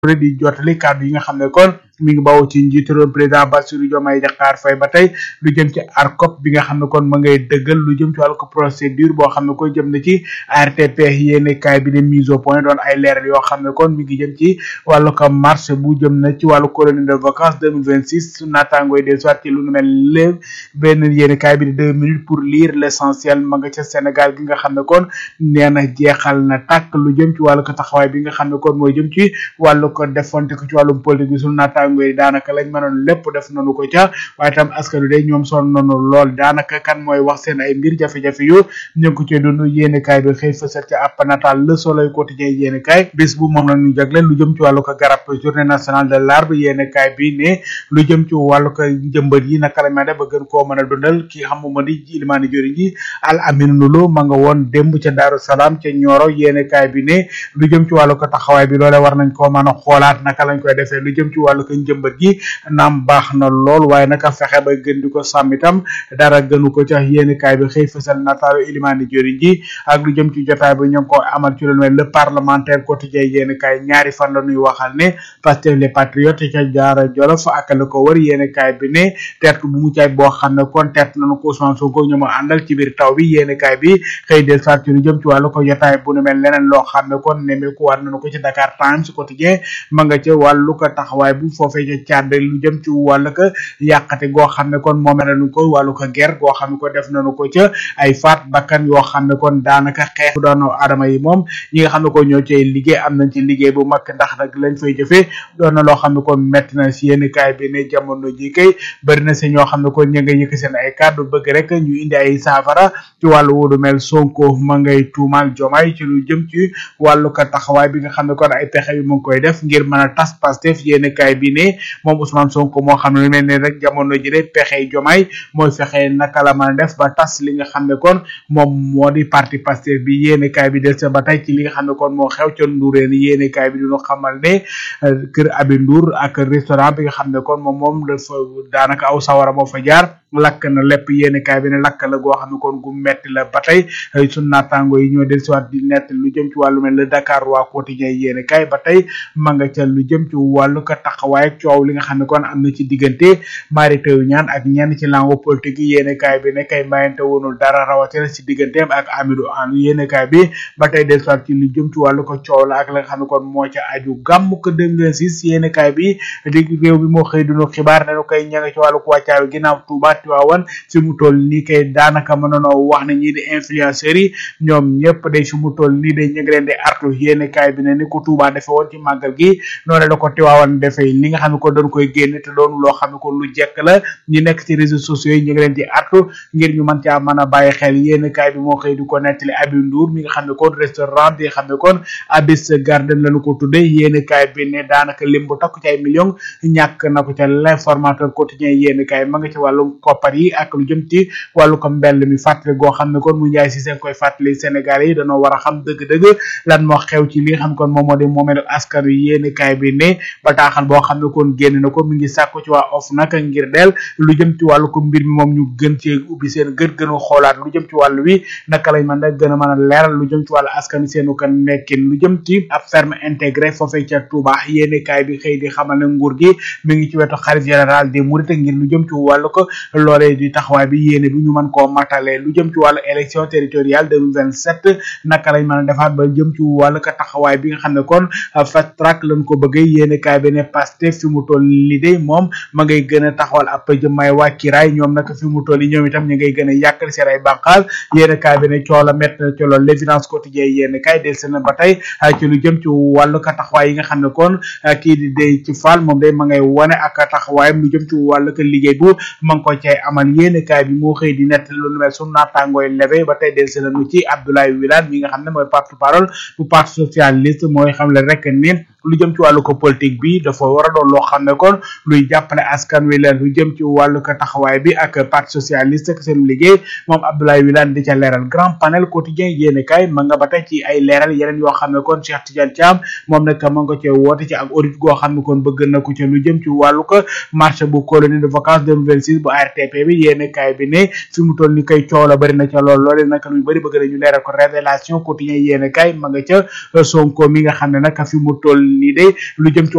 di jotali kàddu yi nga xam ne kon mi ngi bawoo ci njiitu réew président Bassirou Diomaye Diakhar Faye ba tey lu jëm ci ARCOP bi nga xam ne kon ma ngay dëggal lu jëm ci wàllu ko procédure boo xam ne kon jëm na ci ARTP yéene kaay bi de mise au point doon ay leeral yoo xam ne kon mi ngi jëm ci wàllu ko marché bu jëm na ci wàllu colonie de vacances 2026 su naataangooy des soit ci lu nu mel léeg benn yéene kaay bi de deux minutes pour lire l'essentiel ma nga ca Sénégal gi nga xam ne kon nee na jeexal na tàkk lu jëm ci wàllu ko taxawaay bi nga xam ne kon mooy jëm ci wàllu ko defonte ko ci wàllum politique bi su naataangoo yi daanaka lañ mënoon lépp def nañu ko ca waaye tam askan wi day ñoom sonn nañu lool daanaka kan mooy wax seen ay mbir jafe-jafe yu ñu ngi ko cee dund yéene kaay bi xëy fësal ca app natal le soleil quotidien yéene kaay bis bu moom la ñu jagle lu jëm ci wàllu ko garab journée nationale de l'arbre yéene kaay bi ne lu jëm ci wàllu ko njëmbat yi naka la may def ba gën koo mën a dundal ki xam ma di ilimaani jori ji al amin nulo ma nga woon démb ca daaru salaam ca ñooro yéene kaay bi ne lu jëm ci wàllu ko taxawaay bi loole war nañ koo mën a xoolaat naka lañ koy defee lu jëm ci wàllu ko njëmbat gi naam baax na lool waaye naka fexe ba gën di ko sàmm itam dara gënu ko ca yéene kaay bi xëy fësal nataalu ilimaani jori ji ak lu jëm ci jotaay bi ñu ngi ko amal ci lu mel le parlementaire quotidien yéene kaay ñaari fan la ñuy waxal ne Pastef les patriotes ca jaara jolof ak la ko wër yéene kaay bi ne teertu bu mu caay boo xam ne kon teert nañu ko Ousmane Sonko ñu ma àndal ci biir taw bi yéene kaay bi xëy del sat ci lu jëm ci wàllu ko jotaay bu nu mel leneen loo xam ne kon nemeeku war nañu ko ci Dakar Times quotidien ma nga ca wàllu ko taxawaay bu foofee ca càdd lu jëm ci wàllu ko yàqate goo xam ne kon moom nañu ko wàllu ko guerre goo xam ne ko def nañu ko ca ay faat bakkan yoo xam ne kon daanaka xeex doon adama yi moom ñi nga xam ne ko ñoo cay liggéey am nañ ci liggéey bu mag ndax nag lañ fay jëfee doon na loo xam ne kon metti na si yenn kaay bi ne jamono ji kay bëri na si ñoo xam ne kon ñu nga yëkk seen ay kàddu bëgg rek ñu indi ay saafara ci wàllu wudu mel Sonko ma ngay tuumal jomaay ci lu jëm ci wàllu ko taxawaay bi nga xam ne kon ay pexe yu mu ngi koy def ngir mën a tas Pastef yenn kaay bi ne moom Ousmane Sonko moo xam ne lu mel ne rek jamono ji de pexe jomaay mooy fexe naka la mën a def ba tas li nga xam ne kon moom moo di parti Pastef bi yéene kaay bi del sa ba tey ci li nga xam ne kon moo xew ca Ndourène yéene kaay bi duñu xamal ne kër Abi Ndour ak restaurant bi nga xam ne kon moom moom dafa daanaka aw sawara moo fa jaar lakk na lépp yéene kaay bi ne lakk la goo xam ne kon gu metti la ba tey sunu naataango yi ñoo del siwaat di nett lu jëm ci wàllu mel le Dakar waa quotidien yéene kaay ba tey ma nga ca lu jëm ci wàllu ko taxawaay coow li nga xam ne kon am na ci diggante Mary Teuw Niane ak ñenn ci langue politique yi yéene kaay bi ne kay mayante wonul dara rawatina ci digganteem ak Amidou Anne yéene kaay bi ba tey del siwaat ci lu jëm ci wàllu ko coow la ak la nga xam ne kon moo ca aju gàmm ko 2006 yéene kaay bi di réew bi moo xëy dunu xibaar ne koy ña nga ci wàllu ko wàccaayu ginnaaw Touba Tiwaawan fi mu toll nii kay daanaka mënoonoo wax ne ñii di influenceurs yi ñoom ñëpp day fi mu toll nii day ñu ngi leen di artu yéene kaay bi ne ni ko Touba defe woon ci màggal gi noonu la ko Tiwaawan defee li nga xam ne ko doon koy génne te doon loo xam ne ko lu jekk la ñi nekk ci réseaux sociaux yi ñu ngi leen di artu ngir ñu mën caa mën a bàyyi xel yéene kaay bi moo xëy di ko nettali Abi Ndour mi nga xam ne kon restaurant bi nga xam ne kon Abis Garden lañu ko tudde yéene kaay bi ne daanaka lim bu takku ci ay millions ñàkk na ko ca l'informateur quotidien yéene kaay ma nga ci wàllu koppar yi ak lu jëm ci wàllu ko mbell mi fàttali goo xam ne kon mu njaay si seen koy fàttali Sénégal yi dañoo war a xam dëgg-dëgg lan moo xew ci li nga xam kon moom moo di moomeelu askan wi yéene kaay bi ne bataaxal boo xam ne kon génn na ko mi ngi sàkku ci waa of nag ngir del lu jëm ci wàllu ko mbir mi moom ñu gën ci ubbi seen gën gën a xoolaat lu jëm ci wàllu wi naka lañ mën a gën a mën a leeral lu jëm ci wàllu askan wi seenu ko nekkin lu jëm ci ab ferme intégré foofee ca Touba yéene kaay bi xëy di xamal ne nguur gi mi ngi ci wetu xalif général des mourides ngir lu jëm ci wàllu ko loolee di taxawaay bi yéene bi ñu mën koo matale lu jëm ci wàllu élection territoriale 2027 naka lañ mën a defaat ba jëm ci wàllu ko taxawaay bi nga xam ne kon fast track lañ ko bëggee yéene kaay bi ne Pastef fi mu toll li de moom ma ngay gën a taxawal ab jëmmaay wàkkiraay ñoom nag fi mu toll ñoom itam ñu ngay gën a yàkkal seen ay bànqaal yéene kaay bi ne coola mett na ci loolu l'évidence quotidien yéene kaay del seen ba tey ci lu jëm ci wàllu ko taxawaay yi nga xam ne kon kii di day ci Fall moom day ma ngay wane ak taxawaayam lu jëm ci wàllu ko liggéey bu ma ngi ko cay amal yéene kaay bi moo xëy di nett lu nu mel sunu naataangooy leve ba tey del seen nu ci Abdoulaye Wilane mi nga xam ne mooy porte parole bu parti socialiste mooy xam le rek ni lu jëm ci wàllu ko politique bi dafa war a doon loo xam ne kon luy jàppale askan wi la lu jëm ci wàllu ko taxawaay bi ak parti socialiste ak seen liggéey moom Abdoulaye Wilane di ca leeral grand panel quotidien yéene kaay ma nga ba tey ci ay leeral yeneen yoo xam ne kon Cheikh Tidiane Thiam moom nag ma nga ko cee woote ci ak audit goo xam ne kon bëgg na ko ci lu jëm ci wàllu ko marché bu colonie de vacances 2026 bu ARTP bi yéene kaay bi ne fi mu toll ni koy coow la bëri na ca lool loole nag lu bëri bëgg nañu leeral ko révélation quotidien yéene kaay ma nga ca Sonko mi nga xam ne nag fi mu toll nii de lu jëm ci